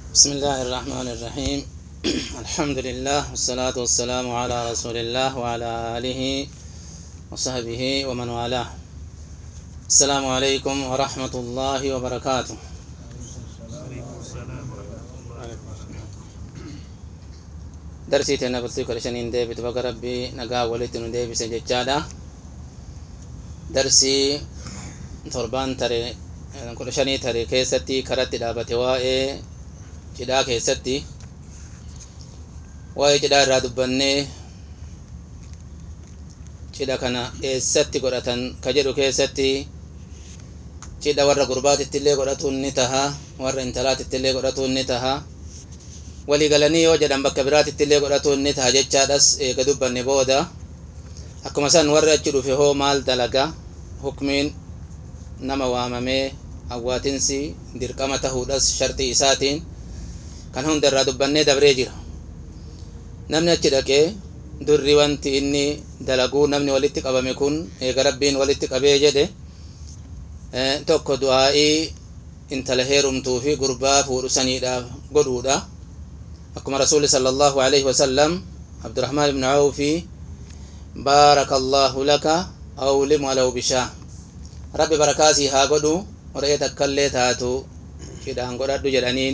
بسم الله الرحمن الرحيم الحمد لله والصلاة والسلام على رسول الله وعلى آله وصحبه ومن والاه السلام عليكم ورحمة الله وبركاته درسي تنا بلتي كل شنين دي بتبقى ربي نقا ولت ندي بسججادا درسي torban tare kudha shanii tare keessatti karatti dhaabate waa'ee cidhaa keessatti waa'ee cidhaa irraa dubbannee cidha kana eessatti godhatan ka jedhu keessatti cidha warra gurbaatitti illee godhatuun ni taha warra intalaatitti illee godhatuun ni taha walii galanii yoo jedhan bakka biraatitti illee godhatuun ni taha jechaadhas eega dubbanne booda akkuma san warri achi dhufe hoo maal dalaga hukmiin nama waamamee awwaatinsi dirqama tahuudhas shartii isaatiin kan hunda irraa dubbannee dabree jira namni achi dhaqee durri wanti inni dalaguu namni walitti qabame kun eega rabbiin walitti qabee jedhe tokko du'aa'ii intala heerumtuu fi gurbaa fuudhu saniidhaaf godhuudha akkuma rasuuli sala allahu alaihi wasalam abdurahmaan ibnu awfi baaraka allaahu laka awlim walaw bishaa rabbi barakaasii haa godhu re'ee takkaillee taatu cidhaan godhadhu jedhaniin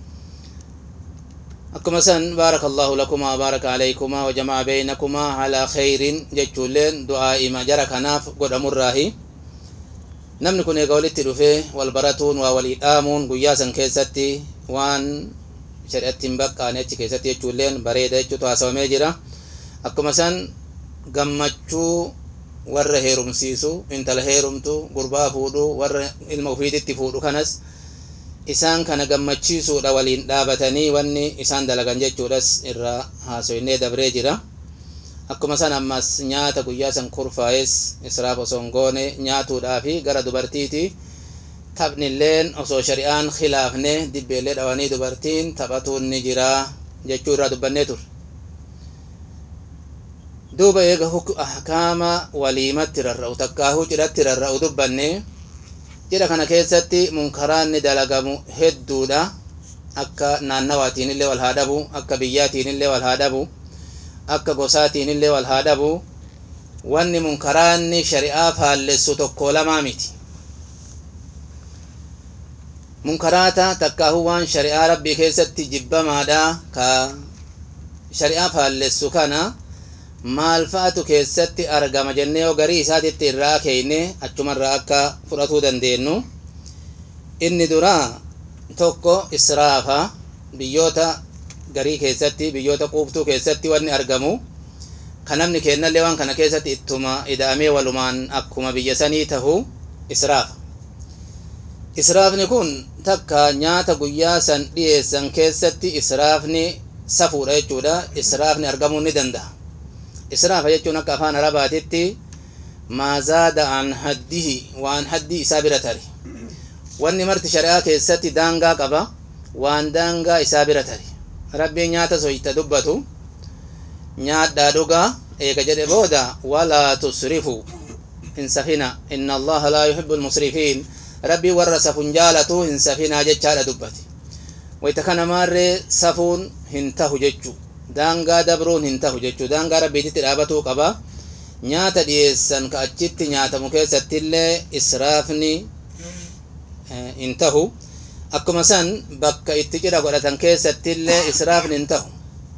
akkuma san baaraka allahu lakumaa baaraka alaykumaa wajamaca beynakumaa alaa khayrin jechuulleen du'aa'ima jara kanaaf godhamurraahi namni kun eega walitti dhufe wal baratuun waa walii dhaamuun guyyaa san keessatti waan shari'atti hin baqqaane achi keessatti jechuulleen bareeda jechuutu haasawamee jira akkuma san gammachuu warra heerumsiisu intala heerumtu gurbaa fuudhu warra ilma ufiititti fuudhu kanas isaan kana gammachiisuudha waliin dhaabatanii wanni isaan dalagan jechuudhas irraa haasoynee dabree jira akkuma san ammas nyaata guyyaa san kurfaa'es israaf osoo hin goone nyaatuudhaafi gara dubartiiti taphnilleen osoo shari'aan khilaafne dibbeellee dhawanii dubartiin taphatuun ni jira jechuu irraa dubbannee turre duuba eega ahkaama waliimatti rarra'u takkaahuu cidhatti rarra'u dubbanne cidha kana keessatti munkaraanni dalagamu hedduudha akka naannawaatiin illee wal haa dhabu akka biyyaatiin illee wal haa dhabu akka gosaatiin illee wal haa dhabu wanni munkaraanni shari'aa faallessu tokko lamaa miti munkaraata takkaahuu waan shari'aa rabbii keessatti jibbamaadha ka shari'aa faallessu kana maal fa'atu keessatti argama jennee yoo garii isaatitti irraa keeyne achumarraa akka fudhatuu dandeenyu inni duraa tokko israafa biyyoota garii keessatti biyyoota quuftuu keessatti wanni argamu kan namni kennallee waan kana keessatti ittuma ida'amee walumaan akkuma biyya sanii tahu israafa israafni kun takka nyaata guyyaa san dhiyeessan keessatti israafni safuudha jechuudha israafni argamuu ni danda'a israafa jechuun akka afaan arabaatitti maazaada an haddihi waan haddii isaa bira tare wanni marti shari'aa keessatti daangaa qaba waan daangaa isaa bira tare rabbiin nyaata soyta dubbatu nyaadhaa dhugaa eega jedhe booda walaa tusrifu hin safina inna allaha laa yuhibbu lmusrifiin rabbii warra safun jaalatu hin safinaa jechaadha dubbate wayta kana maarree safuun hin tahu jechuu daangaa dabruun hin tahu jechuu daangaa rabbiititti dhaabatuu qaba nyaata dhiyeessan ka achitti nyaatamu keessattillee israafni hin tahu akkuma san bakka itti cidha godhatan keessattillee israafni hin tahu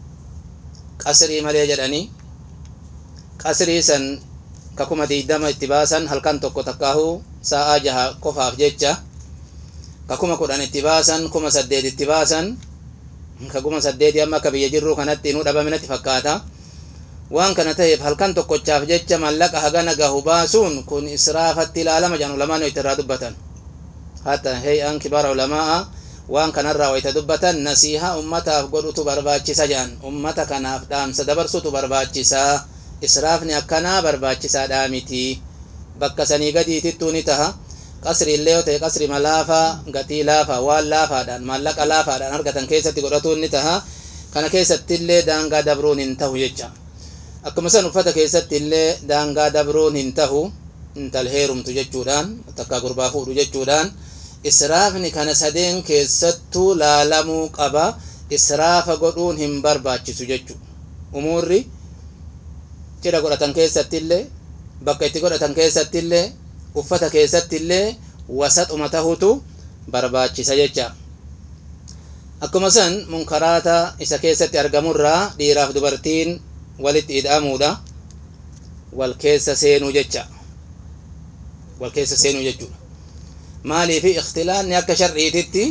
qasrii malee jedhanii qasrii san ka kuma diidama itti baasan halkan tokko takkaahuu sa'aa jaha qofaaf jecha ka kuma kudhan itti baasan kuma saddeet itti baasan ka kuma saddeeti amma akka biyya jirruu kanatti inuu dhabaminatti fakkaata waan kana ta'eef halkan tokkochaaf jecha mallaqa hagana gahu baasuun kun israafatti ilaalama jedhan ulamaan itti irraa dubbatan hatta hey'an kibaara ulamaa waan kanarraa wayita dubbatan nasiihaa ummataaf godhutu barbaachisa jedhan ummata kanaaf dhaamsa dabarsutu barbaachisa israafni akkanaa barbaachisaadhaa miti bakka sanii gadiitittuu ni taha qasri illee yoo ta'e qasri laafaa gatii laafaa waan laafaadhaan maallaqa laafaadhaan argatan keessatti godhatuun ni taha kana keessatti illee daangaa dabruun hin tahu jecha akkuma san uffata keessatti illee daangaa dabruun hin tahu intal heerumtu jechuudhaan takka gurbaa fuudhu jechuudhaan israafni kana sadeen keessattuu laalamuu qaba israafa godhuun hin barbaachisu jechu umuurri cidha godhatan keessattillee bakka itti godhatan keessattillee uffata keessattillee wasaxuma tahutu barbaachisa jecha akkuma san munkaraata isa keessatti argamurraa dhiiraaf dubartiin walitti ida'amuudha wal keessa seenuu jecha wal keessa seenuu jechuudha maaliifi ikhtilaanni akka shar'iititti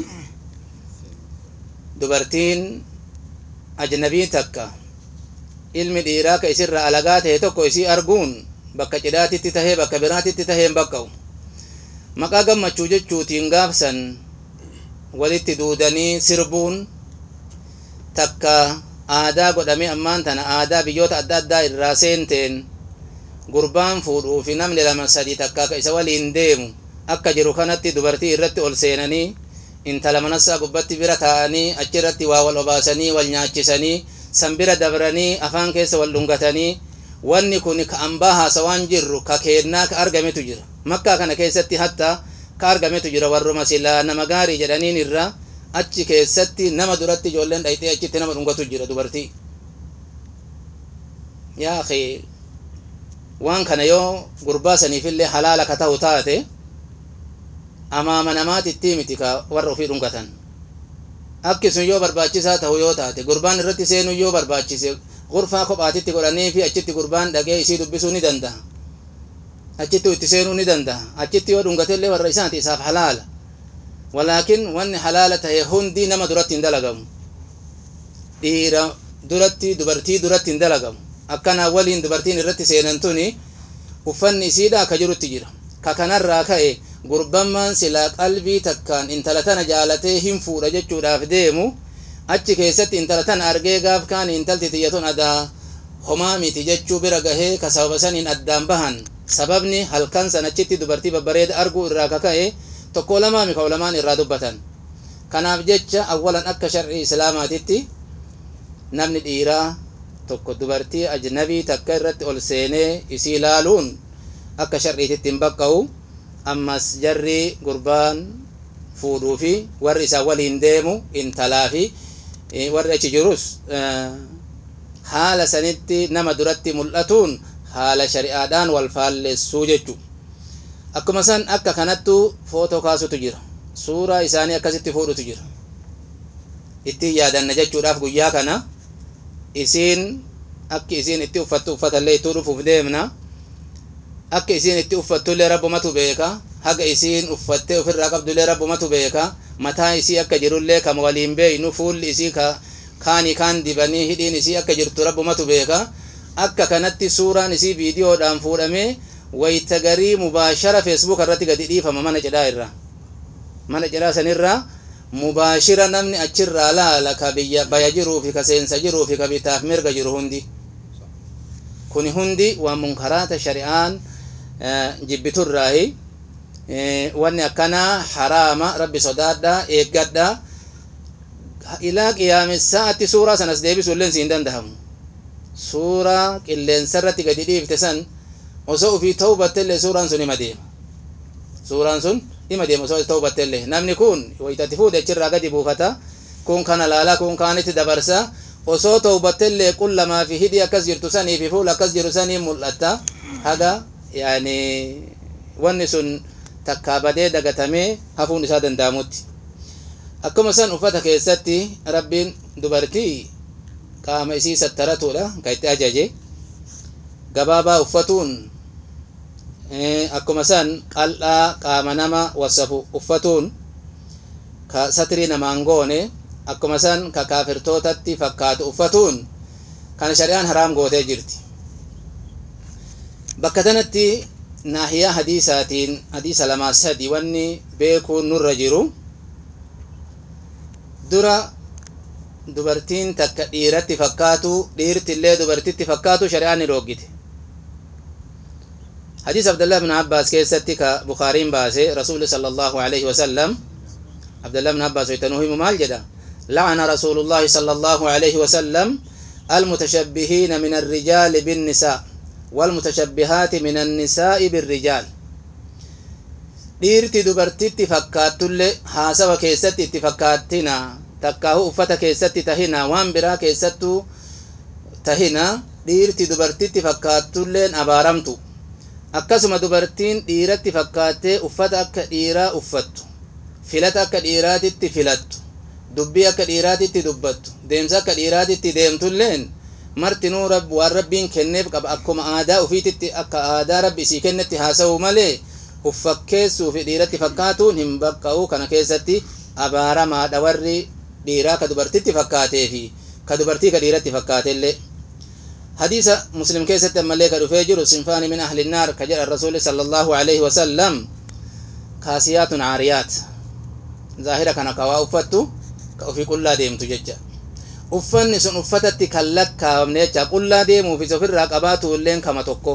dubartiin ajnabii takka ilmi dhiiraa ka isirra alagaa tahe tokko isii arguun bakka cidhaatitti tahee bakka biraatitti tahee hin baqqa'u maqaa gammachuu jechuutiin gaafsan walitti duudanii sirbuun takka aadaa godhamee ammaan tana aadaa biyyoota adda addaa irraa seenteen gurbaan fuudhuu fi namni lama sadi takka ka isa waliin deemu akka jiru kanatti dubartii irratti ol seenanii intala manassaa gubbatti bira taa'anii achirratti waa wal obaasanii wal nyaachisanii san bira dabranii afaan keessa wal dhungatanii wanni kun ka ambaa haasawaan jirru ka keennaa ka argametu jira makkaa kana keessatti hatta ka argametu jira warruma silaa nama gaarii jedhaniin irra achi keessatti nama duratti ijoolleen dhayxee achitti nama dhungatu jira dubartii yaa akhi waan kana yoo gurbaa saniifillee halaala ka ta'u taate amaama namaatitti miti ka warra ofii dhungatan akkisun yoo barbaachisaa ta'u yoo taate gurbaan irratti seenuu yoo barbaachise gurfaa kophaatitti godhanii fi achitti gurbaan dhaqee isii dubbisuu ni danda'a achitti itti seenuu ni danda'a achitti yoo dhungatellee warra isaati isaaf halaala walaakin wanni halaala tahe hundi nama duratti hin dalagamu dhiira duratti dubartii duratti hin dalagamu akkanaa waliin dubartiin irratti seenan tuni uffanni isiidha ka jirutti jira ka kanarraa ka'e gurbammaan silaa qalbii takkaan intala tana jaalatee hin fuudha jechuudhaaf deemu achi keessatti intala tana argee gaaf kaan intalti tiyyatun adaa homaa miti jechuu bira gahee ka sababa saniin addaan bahan sababni halkan san achitti dubartii babbareeda arguu irraa ka ka'e tokko lamaa mika ulamaan irraa dubbatan kanaaf jecha awwalan akka shar'ii islaamaatitti namni dhiiraa tokko dubartii ajnabii takka irratti ol seenee isii laaluun akka shar'iititti hin baqqa'u ammas jarri gurbaan fuudhuu fi warri isaa waliin deemu intalaa fi warri achi jirus haala sanitti nama duratti mul'atuun haala shari'aadhaan wal faallessuu jechu akkuma san akka kanattu footoo kaasutu jira suuraa isaanii akkasitti fuudhutu jira ittiin yaadanna jechuudhaaf guyyaa kana isiin akki isiin itti uffattu uffatallee ittuu dhufuuf deemna akka isiin itti uffattullee rabbumatu beeka haga isiin uffattee ofirraa qabdullee rabbumatu beeka mataa isii akka jirullee kama waliin beeynu fuulli isii ka kaanii kaan dibanii hidhiin isii akka jirtu rabbumatu beeka akka kanatti suuraan isii viidiyoodhaan fuudhamee wayta garii mubaashara feesbuuk irratti gadi dhiifama mana cidhaa irraa mana cidhaa sanirraa mubaashira namni achirraa laala ka biyya baya jiruu fi ka seensa jiruu fi ka bitaaf mirga jiru hundi kuni hundi waan munkaraata shari'aan jibbiturraahi wanni akkanaa haraama rabbi sodaadha eeggadha ilaa qiyaamessaatti suuraa sanas deebisuu illee siin dandahamu suuraa qilleensarratti gadi dhiifte san osoo ufii ta'uu battellee suuraan sun ima deema suuraan sun ima deema osoo ta'uu battellee namni kun wayitatti fuudhe achirraa gadi buufata kun kana laalaa kun kaanitti dabarsa osoo ta'uu battellee qullamaa fi hidhii akkas jirtu sanii fi fuula akkas jiru sanii mul'atta haga yaani wanni sun takkaa badee dagatamee hafuun isaa danda'amutti akkuma san uffata keessatti rabbiin dubartii qaama isii sattaratuudha ka itti ajaje gabaabaa uffatuun akkuma san qal'aa qaama nama wasafu uffatuun ka satrii namaan goone akkuma san ka kaafirtootatti fakkaatu uffatuun kana shari'aan haraam gootee jirti bakka tanatti naahiyaa hadiisaatiin hadiisa lamaa sadi wanni beekuun nurra jiru dura dubartiin takka dhiiratti fakkaatu dhiirtillee dubartitti fakkaatu shari'aan ni dhoggite حديث عبد الله بن عباس كيستي كبخارين باسي رسول صلى الله عليه وسلم عبد الله بن عباس ويتنوه مال جدا لعن رسول الله صلى الله عليه وسلم المتشبهين من الرجال بالنساء والمتشبهات من النساء بالرجال dhiirti dubartitti fakkaattullee haasawa keessatti itti fakkaattina takkaahu uffata keessatti tahina waan biraa keessattuu tahina dhiirti dubartitti fakkaatulleen abaaramtu akkasuma dubartiin dhiiratti fakkaattee uffata akka dhiiraa uffattu filata akka dhiiraatitti filattu dubbii akka dhiiraatitti dubbattu deemsa akka dhiiraatitti deemtulleen martinuu waan rabbiin kenneef qaba akkuma aadaa ufiititti akka aadaa rabbi isii kennetti haasa'u malee uffakkeessuu fi dhiiratti fakkaatuun hin baqqa'u kana keessatti abaaramaadha warri dhiiraa ka dubartitti fakkaatee fi ka dubartii ka dhiiratti fakkaatellee hadiisa muslim keessatti ammallee ka dhufee jiru sinfaani min ahli naar ka jedha rasuuli sala allahu alaihi wasallam kaasiyaatun caariyaat zaahira kana ka waa uffattu ka ofii qullaa deemtu jecha uffanni sun uffatatti kan lakkaawamne jecha qullaa deemuufis ofirraa qabaatu illeen kama tokko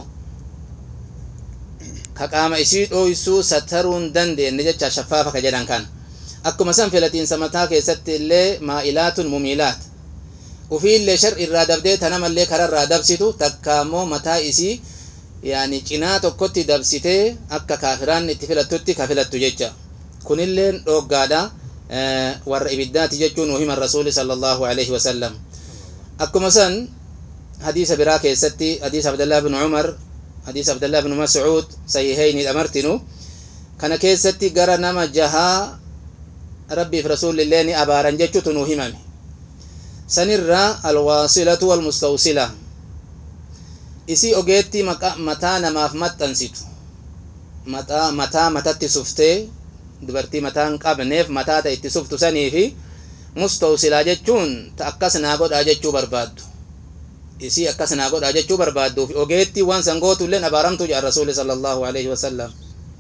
ka qaama isii dhooysuu sataruu hin dandeenye jecha shaffaafa ka jedhan kana akkuma san filatiinsa mataa keessatti illee maa'ilaatun mumiilaat ufiillee shar irraa dabdee tanamallee kararraa dabsitu takka ammoo mataa isii yaani cinaa tokkotti dabsitee akka kaafiraan itti filattutti ka filattu jecha kunilleen dhooggaadha warra ibiddaati jechuun nu himan rasuuli sala allahu alaihi wasallam akkuma san hadiisa biraa keessatti hadiisa abdallah bin umar hadiisa abdallah bin mascuud sahihayni dhamartinu kana keessatti gara nama jahaa rabbiif rasuulillee ni abaaran jechuutu nu himame sanirraa alwaasilatu walmustawsila isii ogeettii mataa namaaf maxxansitu mataa matatti suftee dubartii mataa hin qabneef mataa ta itti suftu sanii fi mustawsilaa jechuun ta akkas naa godhaa jechuu barbaaddu isii akkas naa godhaa jechuu barbaadduuf ogeettii waan san gootuilleen abaaramtu jedha rasuuli sala allahu alaihi wasallam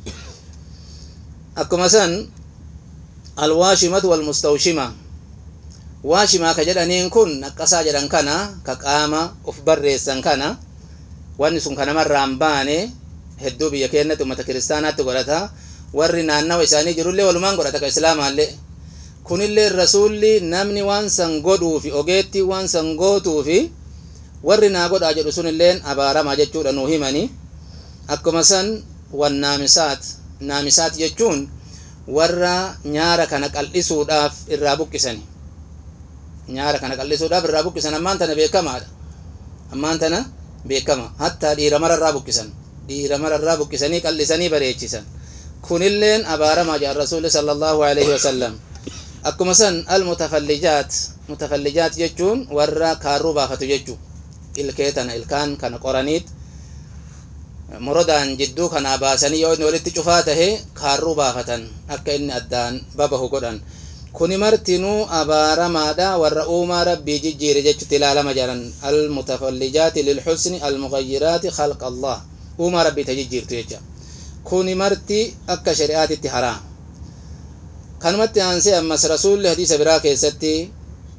akkuma san alwaashimatu walmustawshima waashimaa ka jedhaniin kun naqqasaa jedhan kana ka qaama uf barreessan kana wanni sun kanamarraan baane hedduu biyya keenyatti ummata kiristaanaatti godhata warri naannawa isaanii jirullee walumaan godhata ka islaamaallee kunillee rasuulli namni waan san godhuufi ogeettii waan san gootuufi warri naa godhaa jedhu sunilleen abaaramaa jechuudha nuu himani akkuma san wan naamisaat naamisaat jechuun warra nyaara kana qal'isuudhaaf irraa buqqisani nyaara kana qal'isuudhaaf irraa buqqisan ammaan tana beekamaadha ammaan tana beekama hattaa dhiira mararraa buqqisan dhiira mararraa buqqisanii qal'isanii bareechisan kunilleen abaaramaa jedhan rasuulli sala allahu alaihi wasallam akkuma san almutafallijaat mutafallijaat jechuun warra kaarruu baafatu jechuu ilkee tana ilkaan kana qoraniit morodaan jidduu kanaa baasanii yoo inni walitti cufaa tahe kaarruu baafatan akka inni addaan babahu godhan kuni martinuu abaaramaadha warra uumaa rabbii jijjiire jechutti ilaalama jedhan almutafallijaati lilxusni almugayyiraati khalqa allah uumaa rabbii ta jijjiirtu jecha kuni marti akka shari'aatitti haraam kanumatti aansee ammas rasuulli hadiisa biraa keessatti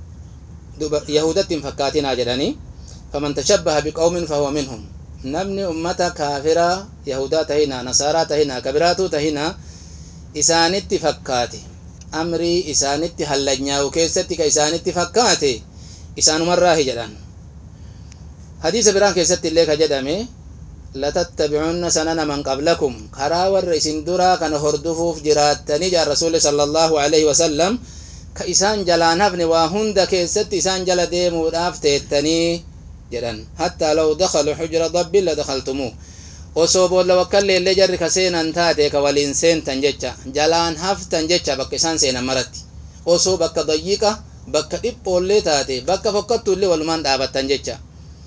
yahudatti hin fakkaatinaa jedhanii faman tashabbaha biqawmin fahuwa minhum namni ummata kaafiraa yahudaa tahina nasaaraa tahina kabiraatuu tahina isaanitti fakkaate amrii isaanitti hallanyaa'u keessatti ka isaanitti fakkaate isaanumarraahi jedhan hadiisa biraan keessatti illee ka jedhame latattabi'unna sanana man qablakum karaa warra isin duraa kana hordofuuf jiraattanii jaan rasuuli sala allahu alaihi wasallam ka isaan jalaan hafne waa hunda keessatti isaan jala deemuudhaaf teettanii jedhan hattaa law dakalu xujra dabbin la dakaltumuu osoo boolla wakkalleellee jarri ka seenan taate ka waliin seentan jecha jalaan haftan jecha bakka isaan seenan maratti osoo bakka dayyiqa bakka dhiphoollee taate bakka fokkattuullee walumaan dhaabattan jecha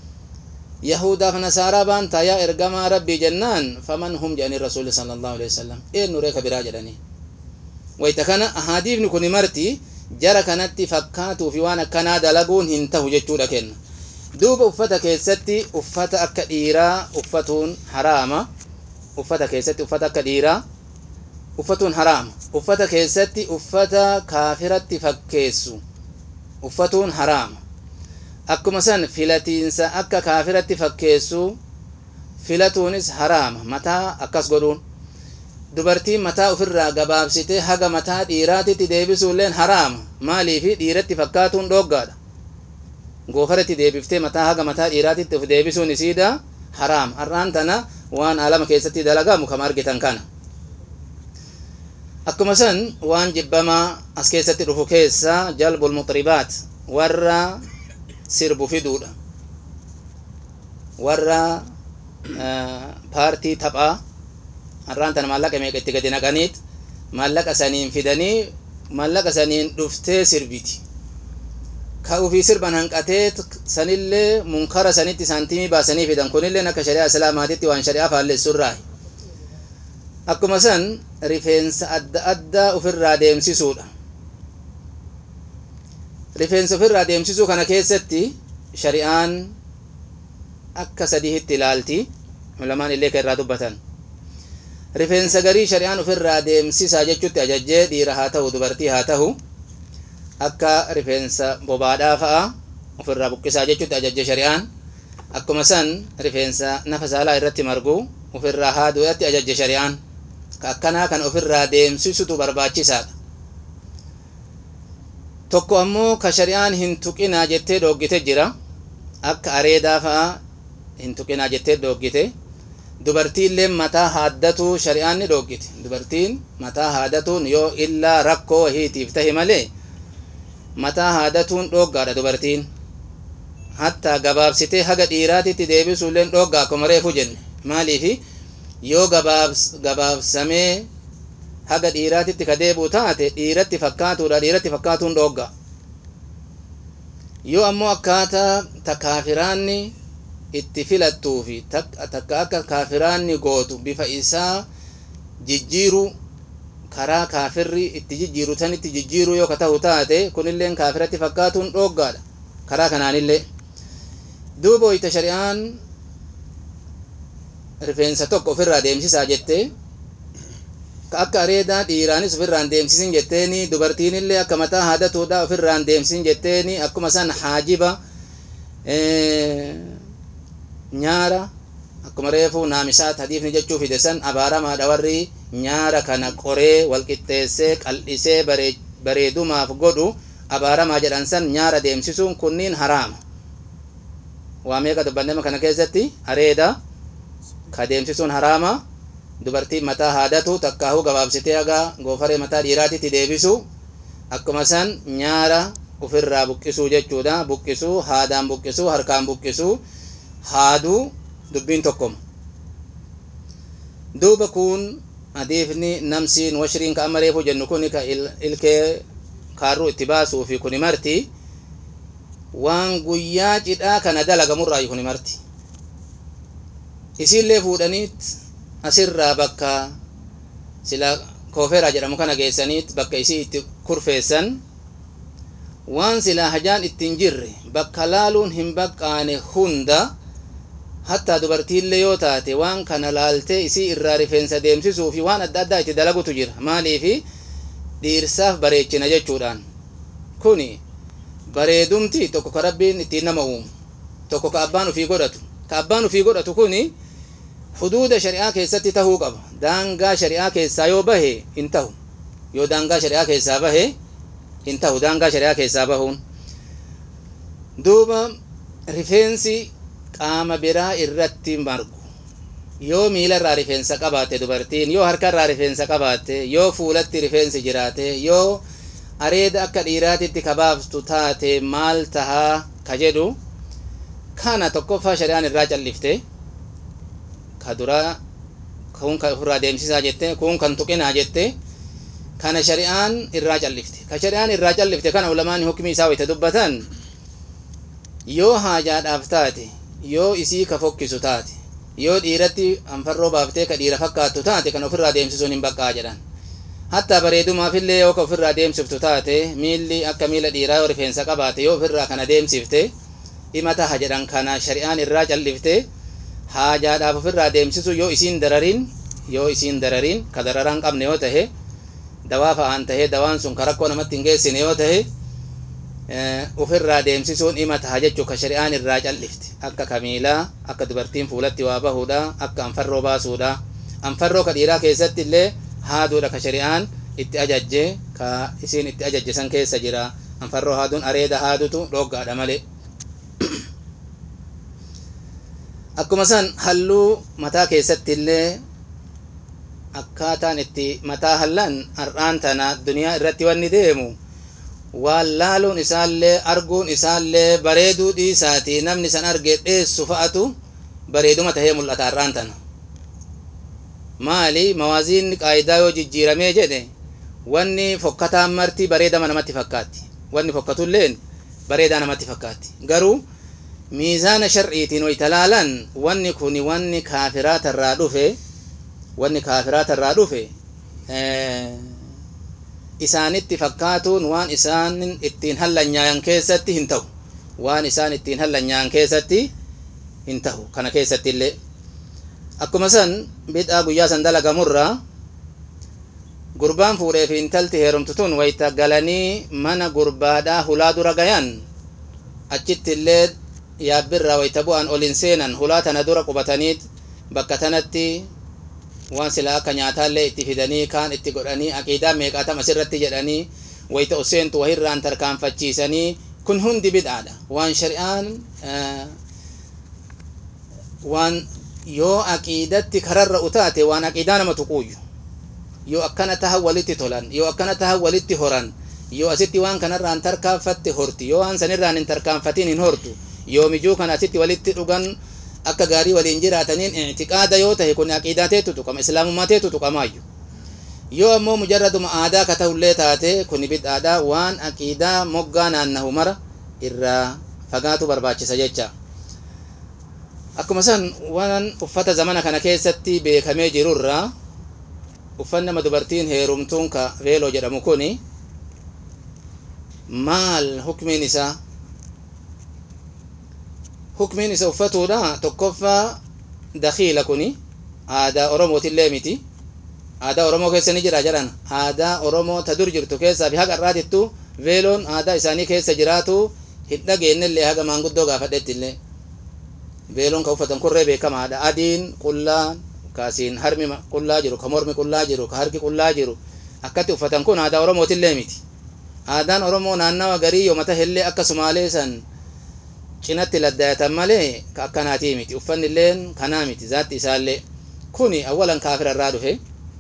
yahudaaf nasaaraa baan taayaa ergamaa rabbii jennaan faman hum jedhanii rasuuli sala allahu alehi wasalam eenyuree ka biraa jedhanii wayta kana ahadiifni kuni marti jara kanatti fakkaatuu fi waan akkanaa dalaguun hin tahu jechuudha kenna duuba uffata keessatti uffata akka dhiiraa uffatuun haraama uffata keessatti uffata akka dhiiraa uffatuun haraama uffata keessatti uffata kaafiratti fakkeessu uffatuun haraama akkuma san filatiinsa akka kaafiratti fakkeessu filatuunis haraama mataa akkas godhuun dubartiin mataa ofirraa gabaabsitee haga mataa dhiiraatitti deebisuulleen haraama maaliifi dhiiratti fakkaatuun dhooggaadha goofaratti deebiftee mataa haga mataa dhiiraatitti of deebisuun isiidha haraam har'aan tana waan alama keessatti dalagamu kama argitan kana akkuma san waan jibbamaa as keessatti dhufu keessa jalbul muxribaat warra sirbu fiduudha warra paartii taphaa har'aan tana maallaqa meeqa itti gadi naqaniit maallaqa saniin fidanii maallaqa saniin dhuftee sirbiti ka ufii sirban hanqatee sanillee munkara sanitti saantimii baasanii fidan kunillee akka shari'aa islaamaatitti waan shari'aa faallessurraa akkuma san rifeensa adda addaa ofirraa deemsisuudha rifeensa ofirraa deemsisuu kana keessatti shari'aan akka sadiitti ilaalti ulamaan illee kan irraa dubbatan rifeensa garii shari'aan ofirraa deemsisaa jechuutti ajajjee dhiira haa ta'u dubartii haa ta'u akka rifeensa bobaadhaa fa'a ofirraa buqqisaa jechuutti ajajje shari'aan akkuma san rifeensa nafa saalaa irratti margu ofirraa haaduudhatti ajajje shari'aan ka akkanaa kan ofirraa deemsisutu barbaachisaadha tokko ammoo ka shari'aan hin tuqinaa jettee dhoggite jira akka areedaa fa'a hin tuqinaa jettee dhoggite dubartiillee mataa haaddatu shari'aan ni dhoggite dubartiin mataa haaddatuun yoo illaa rakkoo wahiitiif tahe malee mataa haaddatuun dhooggaadha dubartiin hatta gabaabsitee haga dhiiraatitti deebisuulleen dhooggaa akkuma reefu jenne maaliifi yoo gabaabsamee haga dhiiraatitti ka deebi'u taate dhiiratti fakkaatuudha dhiiratti fakkaatuun dhoogga yoo ammoo akkaataa ta kaafiraanni itti filattuu fi takka akka kaafiraanni gootu bifa isaa jijjiiru karaa kaafirri itti jijjiiru sanitti jijjiiru yoo ka tahu taate kunilleen kaafiratti fakkaatuun dhooggaadha karaa kanaanillee duuba wayta shari'aan rifeensa tokko ofirraa deemsisaa jette ka akka areedaa dhiiraanis ofirraan deemsisin jetteeni dubartiinillee akka mataa haadatuudha ofirraan deemsisin jetteeni akkuma san haajiba nyaara akkuma reefu naamisaat hadiifni jechuu fide san abaaramaadha warri nyaara kana qoree walqixxeessee qal'isee bareedumaaf godhu abaaramaa jedhan san nyaara deemsisuun kunniin haraama waa meeqa dubbannema kana keessatti areeda ka deemsisuun haraama dubartiin mataa haadatu takkaahuu gabaabsitee haga goofaree mataa dhiiraatitti deebisu akkuma san nyaara ofirraa buqqisuu jechuudha buqqisuu haadaan buqqisuu harkaan buqqisuu haaduu dubbiin tokkoma duuba kun hadiifni namsiin washiriin ka amma reefu jennu kun ka ilkee kaarruu itti baasuu fi kuni marti waan guyyaa cidhaa kana dalagamurraa kuni marti isiillee fuudhaniit asirraa bakka sila koofeeraa jedhamu kana geessaniit bakka isii itti kurfeessan waan silaa hajaan ittiin jirre bakka laaluun hin baqqaane hunda hattaa dubartiillee yoo taate waan kana laaltee isii irraa rifeensa deemsisuu fi waan adda addaa itti dalagutu jira maaliifi dhiirsaaf bareechina jechuudhaan kuni bareedumti tokko ka rabbiin ittiin nama uumu tokko ka abbaan ufii godhatu ka abbaan ufii godhatu kuni huduuda shari'aa keessatti tahuu qaba daangaa shari'aa keessaa yoo bahe hin tahu yoo daangaa shari'aa keessaa bahe hin tahu daangaa shari'aa keessaa bahuun duuba rifeensi qaama biraa irratti margu yoo miila irraa rifeensa qabaatte dubartiin yoo harka irraa rifeensa qabaatte yoo fuulatti rifeensi jiraate yoo areeda akka dhiiraatitti kabaaftu taate maal tahaa ka jedhu kana tokkoffaa shari'aan irraa callifte ka duraa kun kan ofirraa deemsisaa jette kun kan tuqinaa jette kana shari'aan irraa callifte ka shari'aan irraa callifte kana ulamaan hukmii isaa wayta dubbatan yoo haajaadhaaf taate yoo isii ka fokkisu taate yoo dhiiratti anfarroo baaftee ka dhiira fakkaattu taate kan ofirraa deemsisuun hin baqqaa jedhan hattaa bareedumaafillee yoo ka ofirraa deemsiftu taate miilli akka miila dhiiraa yoo rifeensa qabaate yoo ofirraa kana deemsifte dhima taha jedhan kana shari'aan irraa callifte haajaadhaaf ofirraa deemsisu yoo isiin dararin yoo isiin dararin ka dararaan qabne yoo tahe dawaa fa'aan tahee dawaan sun ka rakkoo namatti hin geessine yoo tahe ofirraa deemsisuun dhima taha jechuu ka shari'aan irraa callifte akka kamiilaa akka dubartiin fuulatti waa bahuudha akka anfarroo baasuudha anfarroo ka dhiiraa keessatti illee haaduudha ka shari'aan itti ajajje ka isiin itti ajajje san keessa jira anfarroo haaduun areeda haadutu dhoggaadha malee akkuma san halluu mataa keessatti illee akkaataan itti mataa hallan har'aan tana duniyaa irratti wanni deemu waan laaluun isaallee arguun isaallee bareeduu dhiisaati namni san arge dheessu fa'atu bareeduma tahee mul'ata har'aan tana maali mawaaziinni qaayidaa yoo jijjiiramee jedhe wanni fokkataan marti bareedama namatti fakkaatti wanni fokkatulleen bareedaa namatti fakkaatti garuu miizaana shar'iitiin wayta laalan wanni kun wanni kaafiraata irraa dhufe wanni kaafiraata irraa dhufe isaanitti fakkaatuun waan isaan ittiin hallanyaayan keessatti hin ta'u waan isaan ittiin hallanyaayan keessatti hin ta'u kana keessatti illee akkuma san bid'aa guyyaa san dalagamurraa gurbaan fuudhee fi intalti heerumtu tun wayta galanii mana gurbaadhaa hulaa dura gayan achitti illee yaabbirraa wayta bu'an olin seenan hulaa tana dura qubatanii bakka tanatti waan silaa akka nyaataallee itti fidanii kaan itti godhanii aqiidaa meeqaatam asirratti jedhanii wayta useentu wahirraan tarkaanfachiisanii kun hundi bid'aadha waan shari'aan waan yoo aqiidatti kararra utaate waan aqiidaa nama tuquuyyu yoo akkana tahan walitti tolan yoo akkana tahan walitti horan yoo asitti waan kanarraan tarkaanfatte horti yoo waan sanirraan hin tarkaanfatin hin hortu yoo mijuu kana asitti walitti dhugan akka gaarii waliin jiraataniin ictiqaada yoo tahe kun aqiidaa teetu tuqama islaamummaa teetu tuqamaayyu yoo ammoo mujarraduma aadaa ka tahullee taate kun bid'aadha waan aqiidaa moggaa naannahu mara irraa fagaatu barbaachisa jecha akkuma san waan uffata zamana kana keessatti beekamee jirurraa uffanni nama dubartiin heerumtuun ka veeloo jedhamu kuni maal hukmiin isaa hukmiin isa uffatuudha tokkoffaa dakiila kuni aadaa oromootillee miti aadaa oromoo keessa ni jira jedhan aadaa oromoo ta dur jirtu keessaa fi haqa irraatittu veeloon aadaa isaanii keessa jiraatu hin dhageenyellee haga maanguddoo gaafadhettillee veeloon ka uffatan kurree beekamaadha adiin qullaa kaasiin harmi qullaa jiru ka mormi qullaa jiru ka harki qullaa jiru akkatti uffatan kun aadaa oromootillee miti aadaan oromoo naannawa garii yoo mata hellee akka sumaalee san cinatti laddayatan malee ka akkanaatii miti uffanni illeen kanaa miti zaatti isaallee kuni awwalan kaafira irraa dhufe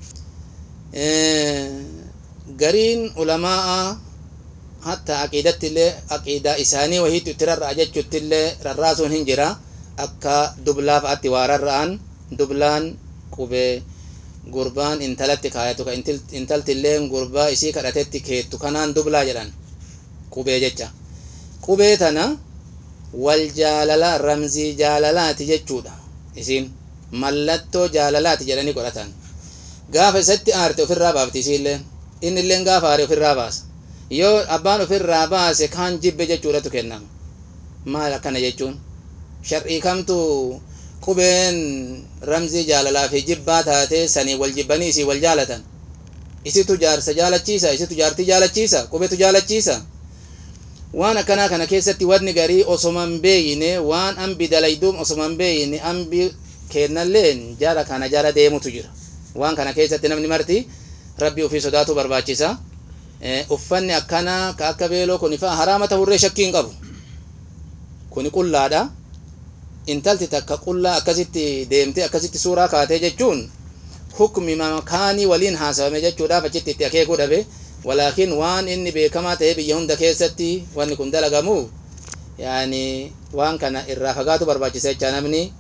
gariin ulamaa hatta aqiidatti illee aqiidaa isaanii wahiitu itti rarra'a jechuutti illee rarraasuun hin jira akka dublaa fa'atti waa rarra'an dublaan qubee gurbaan intalatti kaayatu ka intalti illeen gurbaa isii kadhatetti keettu kanaan dublaa jedhan qubee jecha qubee tana wal jaalala ramzii jaalalaati jechuudha isiin mallattoo jaalalaati jedhanii godhatan gaafa isatti aarte ofirraa baafti isiilleen inni illeen gaafa aare ofirraa baasa yoo abbaan ofirraa baase kaan jibbe jechuudhatu kennama maal akkana jechuun shar'ii kamtu qubeen ramzii jaalalaa fi jibbaa taate sanii wal jibbanii isii wal jaalatan isitu jaarsa jaalachiisa isitu jaartii jaalachiisa qubetu jaalachiisa waan akkanaa kana keessatti wanni garii osoman beeyine waan ambi dalayduum osoman beeyine ambi kennalleen jara kana jara deemutu jira waan kana keessatti namni marti rabbi ofii sodaatu barbaachisa uffanni akkanaa ka akka beeloo kun ifa haraama tahurree shakkii hin qabu kuni qullaadha intalti takka qullaa akkasitti deemte akkasitti suuraa kaatee jechuun hukmi makaanii waliin haasawame jechuudhaaf achitti itti akeekuu dhabe walaakin waan inni beekamaa ta'ee biyya hunda keessatti wanni kun dalagamu yaani waan kana irraa fagaatu barbaachisa jecha namni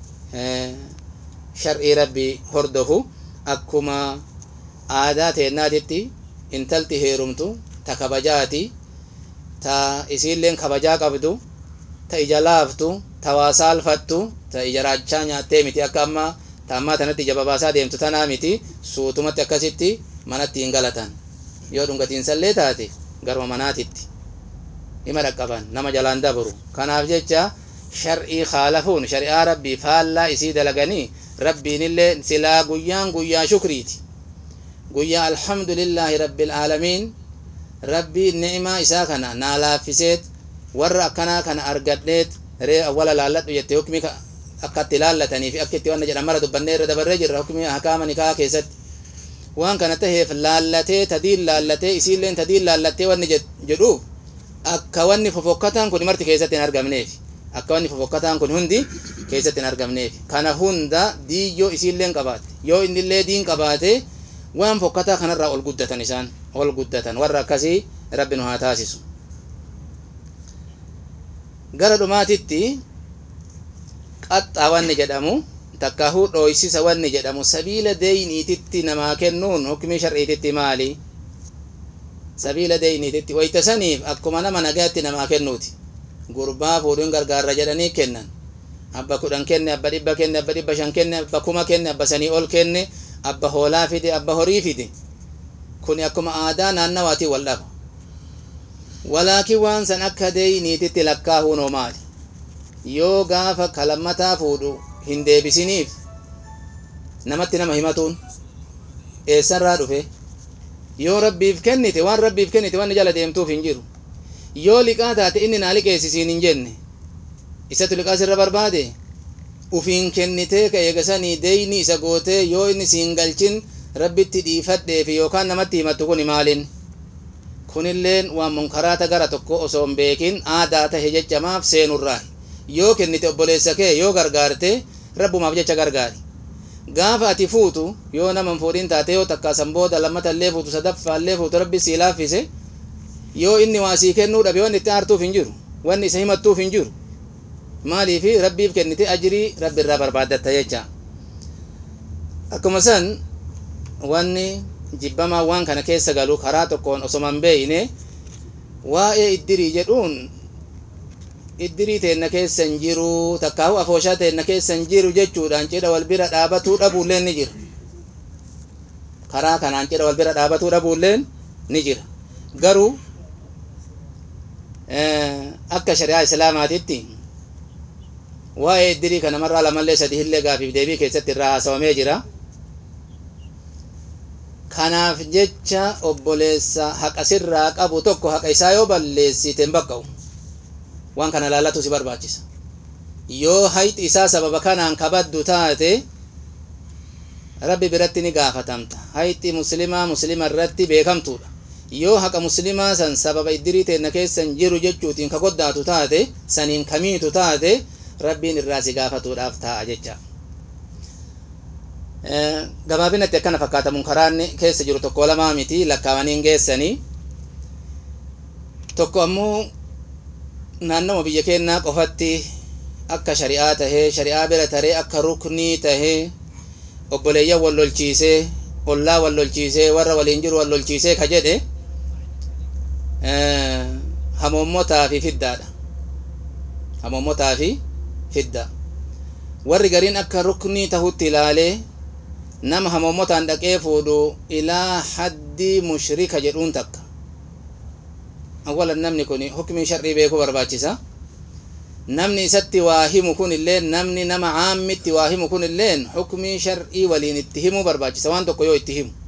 shar'ii rabbi hordofu akkuma aadaa teennaatitti intalti heerumtu ta kabajaati ta isiilleen kabajaa qabdu ta ija laaftu ta waa saalfattu ta ija raachaa nyaattee miti akka amma ta ammaa tanatti ija babaasaa deemtu tanaa miti suutumatti akkasitti manatti hin galatan yoo dhungatiinsallee taate garuma manaatitti hima dhaqqaban nama jalaan dabru kanaaf jecha shar'ii kaalafuun shari'aa rabbii faallaa isii dalaganii rabbiinillee silaa guyyaan guyyaa shukriiti guyyaa alhamdulillaahi rabbil aalamiin rabbii ni'imaa isaa kana naa laaffiseet warra akkanaa kana argadheet ree awwala laalladhu jette hukmi akka itti laallatanii fi akka itti wanna jedhan mara dubbannee irra dabarree jirra hukmi hakaama nikaa keessatti waan kana taheef laallatee tadiin laallatee isiilleen tadiin laallattee wanni jedhuuf akka wanni fofokkataan kun marti keessatti hin argamneef akka wanni fofokkataan kun hundi keessatti hin argamneef kana hunda diiyyoo isiilleen qabaate yoo innillee diin qabaate waan fokkataa kanarraa ol guddatan isaan ol guddatan warra akkasii rabbi nu haa taasisu gara dhumaatitti qaxxaa wanni jedhamu takkaahuu dhooysisa wanni jedhamu sabiila deeyniititti namaa kennuun hukmii shar'iititti maali sabiila deeyniititti wayta saniif akkuma nama nagaatti namaa kennuuti gurbaa fuudhuun gargaarra jedhanii kennan abba kudhan kenne abba dhibba kenne abba dhibba shan kenne abba kuma kenne abba sanii ol kenne abba hoolaa fide abba horii fide kuni akkuma aadaa naannawaatii wal dhaba walaakin waan san akka deeyniititti lakkaahuunoo maali yoo gaafa kalammataa fuudhu hin deebisiniif namatti nama himatuun eessarraa dhufe yoo rabbiif kennite waan rabbiif kennite wanni jala deemtuuf hin jiru yoo liqaa taate inni naa liqeessisiin hin jenne isatu liqaa sirra barbaade ufiin kennitee ka eegasanii deeyni isa gootee yoo inni siin galchin rabbitti dhiifadheefi yookaan namatti himattu kun maalin kunilleen waan munkaraata gara tokko osoo hin beekin aadaa tahe jechamaaf seenurraa yoo kennite obboleessa kee yoo gargaarte rabbumaaf jecha gargaari gaafa ati fuutu yoo nama hin fuudhin taate yoo takkaasan booda lammatallee fuutu sadaffaallee fuutu rabbi sii laaffise yoo inni waa sii kennuu dhabe wanni itti aartuuf hin jiru wanni isa himattuuf hin jiru maaliifi rabbiif kennite ajirii rabbi irraa barbaaddatta jecha akkuma san wanni jibbamaa waan kana keessa galu karaa tokkoon osoma hin beeyne waa'ee iddirii jedhuun iddirii teenna keessa hin jiru takkaahu afooshaa teenna keessa hin jiru jechuudhaan cidha wal bira dhaabatuu dhabuulleen ni jira karaa kanaan cidha wal bira dhaabatuu dhabuulleen ni jira garuu akka shari'aa islaamaatitti waa'ee iddirii kana marraa lamallee sadi hillee gaafiif deebii keessatti irraa haasawamee jira kanaaf jecha obboleessa haqa sirraa qabu tokko haqa isaa yoo balleessite hin baqqa'u waan kana laallatu si barbaachisa yoo hayxi isaa sababa kanaan kabaddu taate rabbi biratti ni gaafatamta hayxi muslimaa muslima irratti beekamtuudha yoo haqa muslimaa san sababa iddirii teenna keessa hin jiru jechuutiin ka goddaatu taate saniin kamiitu taate rabbiin irraa si gaafatuudhaaf taa'a jecha gabaabinatti akkana fakkaata munkaraanni keessa jiru tokko lamaa miti lakkaawanii hin geessanii tokko ammoo naannoma biyya keenyaa qofatti akka shari'aa tahee shari'aa bira taree akka ruknii tahee obboleeyyan wal lolchiisee ollaa wal lolchiisee warra waliin jiru wal lolchiisee ka jedhe hamoommotaa fi fiddaadha hamoommotaa fi fidda warri gariin akka ruknii tahutti ilaalee nama hamoommotaan dhaqee fuudhu ilaa haddi mushrika jedhuun takka awwalan namni kun hukmii shar'ii beekuu barbaachisa namni isatti waa himu kun illee namni nama caammitti waa himu kun illeen hukmii shar'ii waliin itti himuu barbaachisa waan tokko yoo itti himu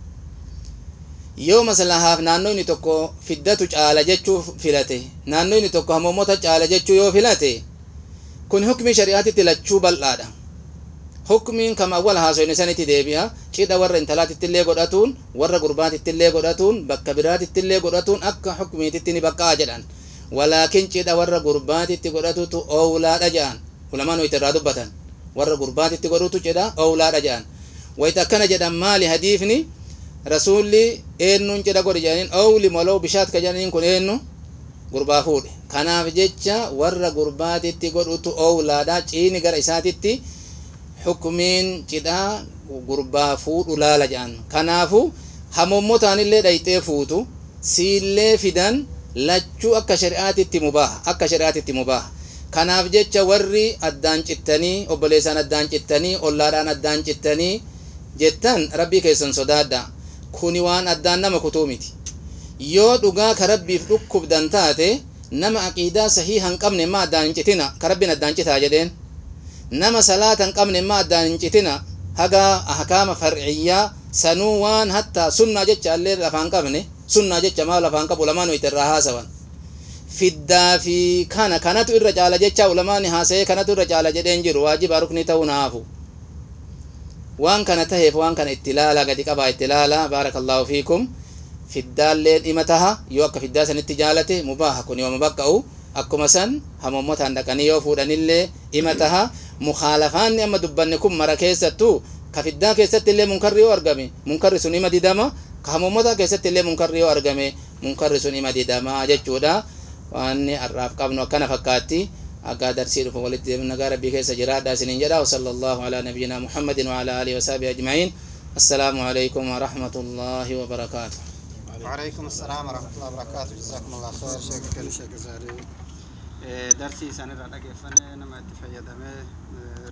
yoo maslahaaf naannoo inni tokko fiddatu caala jechuu filate naannoo inni tokko hamoommota caala jechuu yoo filate kun hukmii shari'aatitti lachuu bal'aadha hukmiin kama awwal haasoyne sanitti deebi'a cidha warra intalaatittillee godhatuun warra gurbaatittillee godhatuun bakka biraatittillee godhatuun akka hukmiititti ni baqqa'a jedhan walaakin cidha warra gurbaatitti godhatutu owlaadha jedhan ulamaan wayita irraa dubbatan warra gurbaatitti godhutu cidha owlaadha jedhan wayita akkana jedhan maali hadiifni rasuulli eennuun cidha godhe jedhaniin owli molow bishaat ka jedhaniin kun eennu gurbaa fuudhe kanaaf jecha warra gurbaatitti godhutu owlaadha ciini gara isaatitti hukmiin cidhaa gurbaa fuudhu laala jedhan kanaafu hamoommotaanillee dhayxee fuutu siillee fidan lachuu akka shari'aatitti mubaaha akka shari'aatitti mubaaha kanaaf jecha warri addaan cittanii obboleessaan addaan cittanii ollaadhaan addaan cittanii jettan rabbii keessan sodaadha kuni waan addaan nama kutuu miti yoo dhugaa ka rabbiif dhukkubdan taate nama aqiidaa sahii hin qabne ma addaan hin citina ka rabbiin addaan citaa jedheen nama salaata hin qabne ma addaan hin citina haga ahkaama farciyyaa sanuu waan hattaa sunnaa jecha illee lafaan qabne sunnaa jecha maa lafaan qabu ulamaan wayita irraa haasawan fiddaa fi kana kanatu irra caala jecha ulamaani haasa'ee kanatu irra caala jedheen jiru waajiba rukni ta'uu naafu waan kana taheef waan kana itti ilaala gadi qabaa itti ilaala baarakallahu fiikum fiddaallee dhima taha yoo akka fiddaa sanitti jaalate mubaaha kun yooma baqqa'u akkuma san hamoommotaan dhaqanii yoo fuudhanillee dhima taha mukaalafaanni amma dubbanne kun mara keessattuu ka fiddaa keessatti illee munkarri yoo argame munkarri sun ima didama ka hamuummata keessatti illee munkarri yoo argame munkarri sun ima didama jechuudha waan har'aaf qabnu akkana fakkaatti akka darsii dhufu walitti deemnu nagaa rabbii keessa jiraadha isiniin jedha وصلى الله على نبينا محمد وعلى آله وصحبه أجمعين السلام عليكم ورحمة الله وبركاته وعليكم السلام ورحمة الله وبركاته جزاكم الله خير شيخ كل شيخ زاري درسي سنة رأيك فني نما تفيد